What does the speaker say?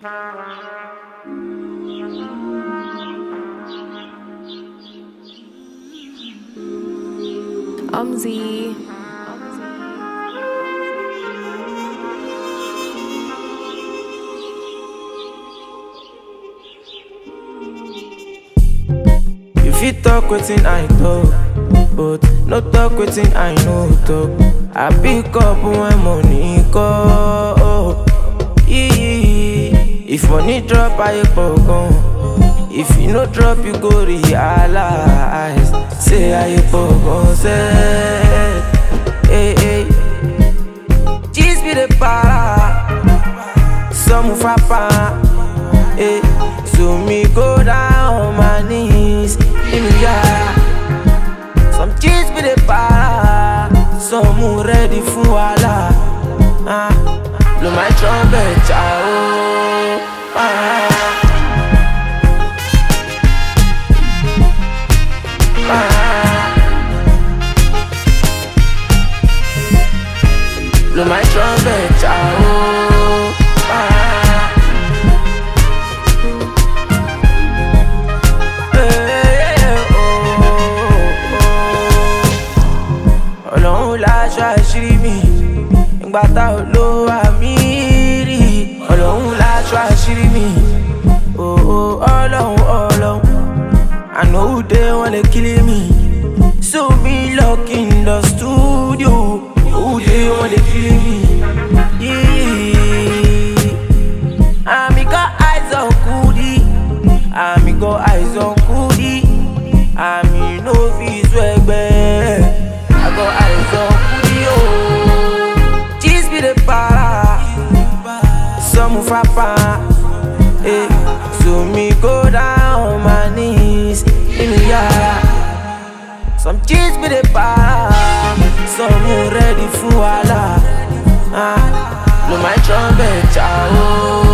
Umzi. You fit talk wetin I talk, but no talk wetin I no talk. I pick up when money call. If money drop, I pogon. If you no drop, you go realize. Say I pogon say, hey hey. Cheese be the para, some frappa. Hey, so me go down on my knees in the yard. Some cheese be the para, some who ready for wala. Ah, blow my trumpet, ah, oh, ah. Blow my trumpet, ah, oh, ah. Eh, oh, oh. Ọlọ́run láṣọ àṣírí mi ìgbà tá ò lo àmì rí Ọlọ́run láṣọ àṣírí mi oh, oh, Ọlọ́run Ọlọ́run I know who dey wan dey kill me so me lock in the studio who dey wan dey kill me. Yeah. Ami got eyes on Kudi. Ami got eyes on Kudi. Ami no fit swagbe. I got eyes on Kudi. Oh, cheese be the para. Some frappa. Eh, so me go down on my knees in the yard. Some cheese be the para. Some who ready for Allah. Ah, blow my trumpet, ah, oh.